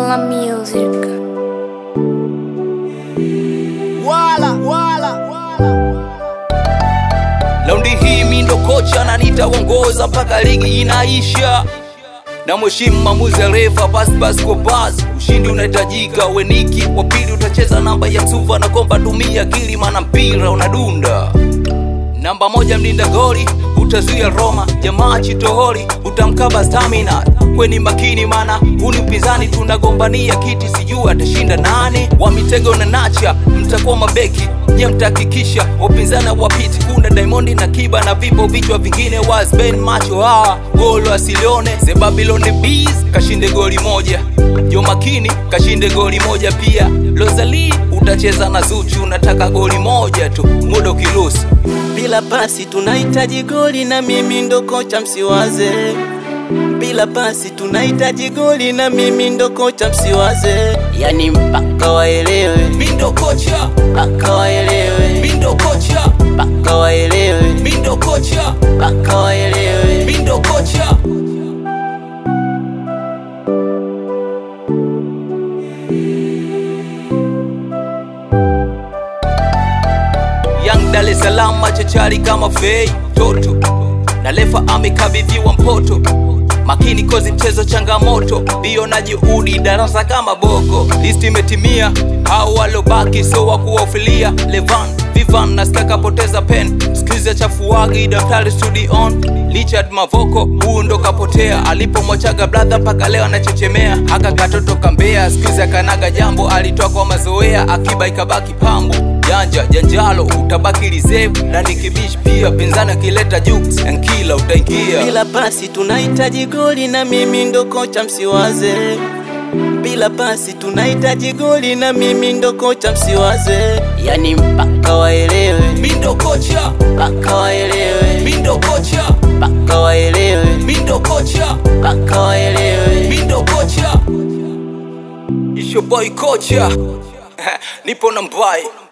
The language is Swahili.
Killer Music. wala wala wala Laundi hii mi ndo kocha na nitaongoza mpaka ligi inaisha, na mheshimu maamuzi ya refa, pasi pasi kwa pasi. Ushindi unahitajika, weniki wa pili utacheza namba ya suva na komba, tumia akili, maana mpira unadunda. Namba moja mlinda goli utazuia Roma, jamaa chitoholi utamkaba stamina. Kweni makini, mana huu ni upinzani, tunagombania kiti, sijui atashinda nane. Wa mitego na nacha mtakuwa mabeki nye, mtahakikisha wapinzani wapiti. Kuna Diamond na Kiba na vipo vichwa vingine, wasben macho hawa golo asilione. Ze Babylon Bees kashinde goli moja, Jo Makini kashinde goli moja pia. Lozali utacheza na Zuchu, unataka goli moja tu, muda ukiruhusu Bila pasi tunahitaji goli na mimi ndo kocha msiwaze. Bila pasi tunahitaji goli na mimi ndo kocha msiwaze. Yani mpaka waelewe, Mindo kocha, mpaka waelewe, Mindo kocha, mpaka waelewe, Mindo kocha, mpaka waelewe. Mindo kocha. Young Dar es Salaam machachari kama fei toto na lefa amekabidhiwa mpoto makini kozi mchezo changamoto bio na juhudi darasa kama boko listi imetimia hao walobaki so wa kuwafilia levan vivan na skaka poteza pen skiza chafuagi daftari studion Richard Mavoko huu ndo kapotea alipomwachaga bradha mpaka leo anachechemea haka katoto kambea skiza kanaga jambo alitoa kwa mazoea akiba ikabaki pambo janja janjalo utabaki reserve na nikibish pia pinzani akileta jukes ankila utaingia Bila pasi tunahitaji goli na mimi ndo kocha msiwaze. Bila pasi tunahitaji goli na mimi ndo kocha msiwaze. Yani mpaka waelewe, mindo kocha mpaka waelewe, mindo kocha mpaka waelewe, mindo kocha mpaka waelewe. mindo kocha isho boy kocha nipo na mbai